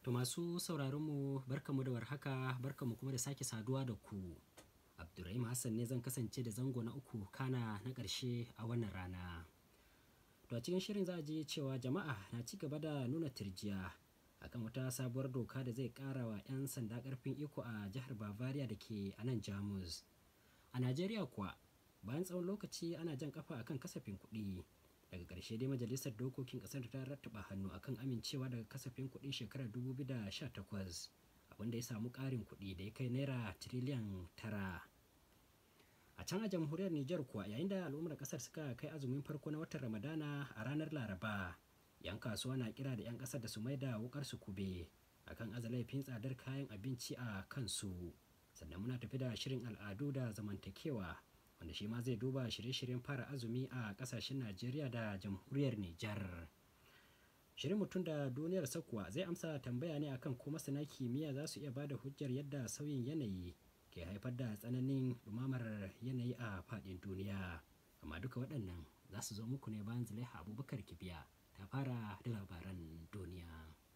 To masu sauraronmu barkamu da warhaka barkamu kuma da sake saduwa da ku. Abdurrahim Hassan ne zan kasance da zango na uku kana na ƙarshe a wannan rana. To a cikin shirin za a ji cewa jama'a na ci gaba da nuna tirjiya akan wata sabuwar doka da zai ƙara wa 'yan sanda ƙarfin iko a jihar Bavaria da ke a nan Jamus. A Najeriya kuwa bayan tsawon lokaci ana jan kafa akan kasafin kuɗi. daga ƙarshe dai majalisar dokokin ƙasar ta rattaba hannu akan amincewa daga kasafin kuɗin shekarar 2018 abinda ya samu ƙarin kuɗi da ya kai naira tiriliyan tara a can a jamhuriyar Nijar kuwa yayin da al'ummar ƙasar suka kai azumin farko na watan Ramadana a ranar Laraba yan kasuwa na kira da 'yan ƙasar da su maida wukar su kube akan azalaifin tsadar kayan abinci a kansu sannan muna tafi da shirin al'adu da zamantakewa wanda shi ma zai duba shirye-shiryen fara azumi a kasashen najeriya da jamhuriyar nijar shirin mutum da duniyar sakuwa zai amsa tambaya ne akan ko masana kimiyya za su iya bada hujjar yadda sauyin yanayi ke haifar da tsananin dumamar yanayi a faɗin duniya amma duka waɗannan za su zo muku ne bayan zulaiha abubakar kibiya ta fara da labaran duniya